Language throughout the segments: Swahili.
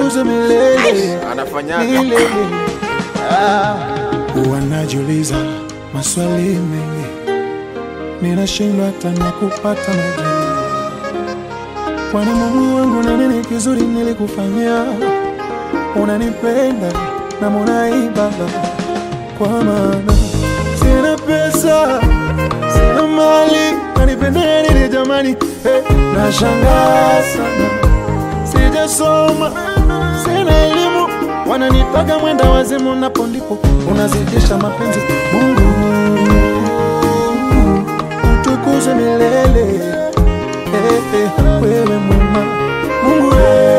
utukuze milele Anafanyaga. milele. Ah. Huwa najiuliza maswali mengi, ninashindwa hata na kupata majibu. Kwani Mungu wangu, ni nini kizuri nilikufanyia? Unanipenda na munai Baba, kwa maana sina pesa, sina mali, nanipendea nini jamani? Hey, nashangaa sana, sijasoma, sina elimu, wananitaga mwenda wazimu, napo ndipo unazidisha mapenzi. Mungu utukuzwe milele, hey, hey, wewe mwema Mungu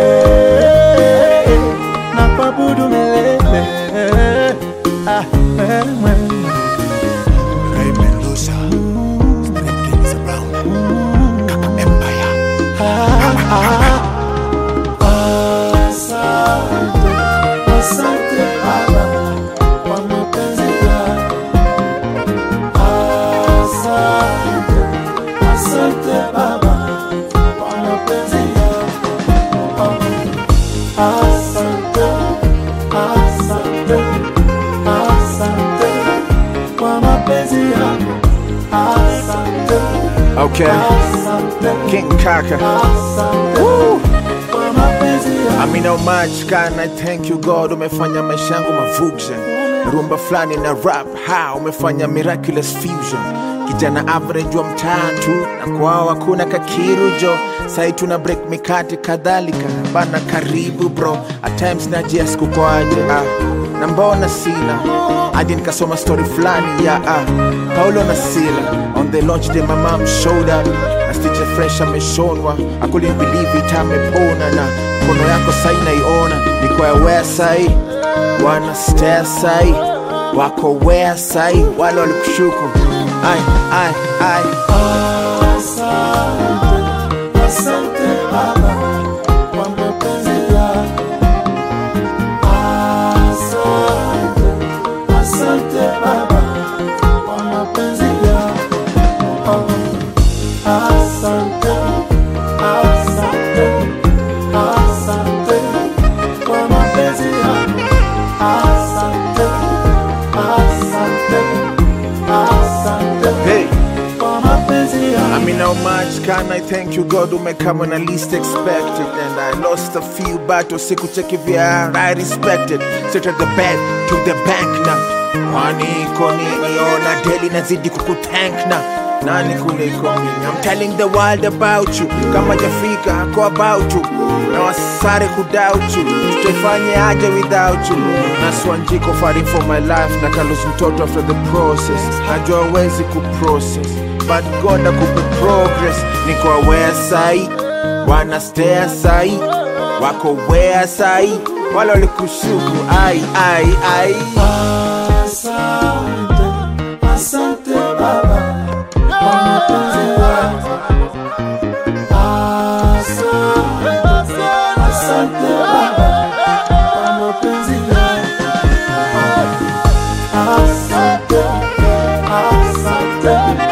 hey, na kuabudu milele ah, wewe mwema Ray Mendoza, Street Kings around. Kaka Empire. Asante, asante Baba kwa mapenzi yako. Asante, asante Baba kwa mapenzi yako. Asante, asante, asante kwa mapenzi yako. Asante, Okay, asante, King Kaka. asante kwa mapenzi yako. I mean how much can I thank you God umefanya maisha yangu mavuction rumba fulani na rap ha umefanya miraculous fusion kijana average wa mtatu na kwao hakuna kakirujo sai tuna break mikate kadhalika bana karibu bro at times najias kukwaje ah na mbona sina hadi nikasoma story fulani ya ah, paulo na sila on the launch day my mom showed up na stitche fresh ameshonwa I couldn't believe it amepona na mkono yako sai naiona niko aware sai wana stare sai wako where sai wale walikushuku ai ai ai Asante, asante Baba kwa mapenzi yako. Asante, asante Baba kwa mapenzi yako. Asante, asante, asante kwa mapenzi yako. Asante, asante, asante hey kwa mapenzi yako. I mean, how much can I thank you, God, who may come when I least expect it? And I lost a few battles, siku check if you are, I respect it. Straight at the bed, to the bank now. Kwani iko nini? Ona daily nazidi kukuthank na nani kuliko mimi? I'm telling the world about you. Kama jafika ako about you. Na wasare kudoubt you. Tutaifanye aje without you? Naswanjiko fighting for my life. Na kalus mtoto after the process. Najua wezi kuprocess but God akupe progress. Niko aware sai, wana stare sai, wako where sai, wale walikushuku ai ai ai. Asante, asante Baba kwa mapenzi yako. Asante, asante Baba kwa mapenzi yako. Asante, asante,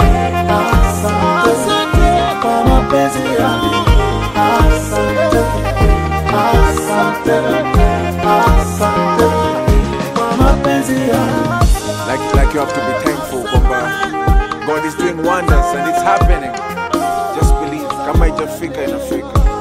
asante kwa mapenzi yako. Asante, asante, asante kwa mapenzi yako. Like, like you have to be thankful kwamba God is doing wonders and it's happening. Just believe, kama ijafika inafika.